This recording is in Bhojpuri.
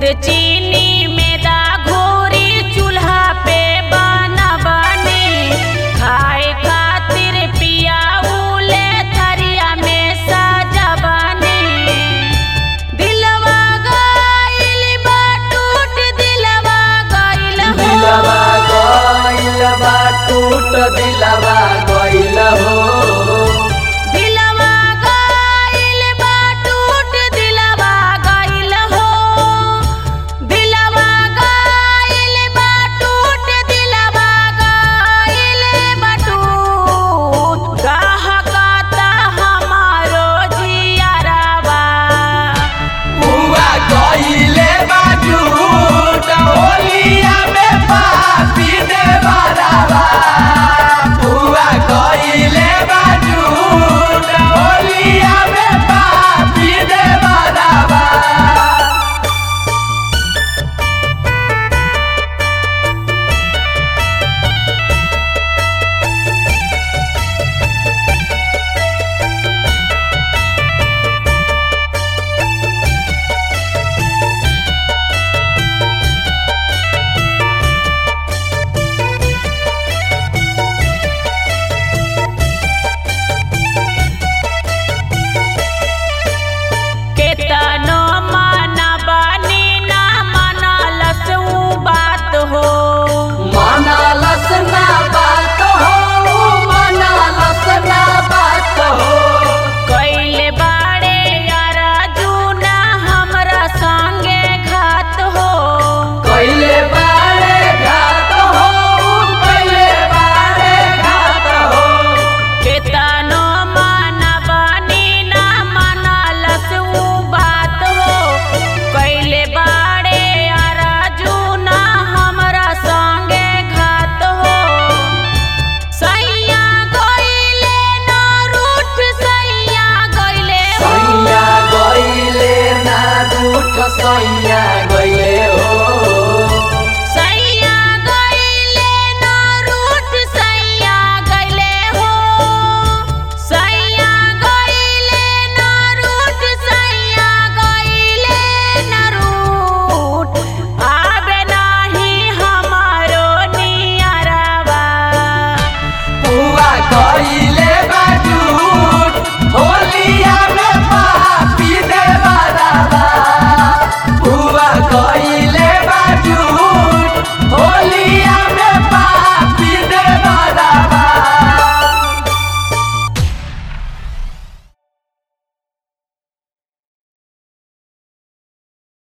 चीनी मैदा घोरी चूल्हा पे बनबनी खाए खातिर पिया उले थरिया में सजबनी दिलवा गइल बा टूट दिलवा गइल हो दिलवा गइल बा टूट दिलवा गइल हो दिलवा गइल बा टूट दिलवा गइल हो दिलवा गइल बा टूट दिलवा गइल बा टूट कहकता हमारो जियरवा बुआ गइले बा झूठ होलिया में पापी दे बराबा बुआ गइले बा झूठ होलिया में पापी दे बराबा केतनो मनबनी ना मनलस उ बात हो मनालस ना बात हो मनालस ना बात हो कैले बाड़े अर्जुन हमरा संगे घात हो कइले बारे घात हो कइले बारे घात हो केतनो मनबनी ना मनलस उ बात हो कैले बाड़े अर्जुन हमरा संगे घात हो सैया गइले न रूठ सैया गइले हो सैया गइले ना रूठ सैया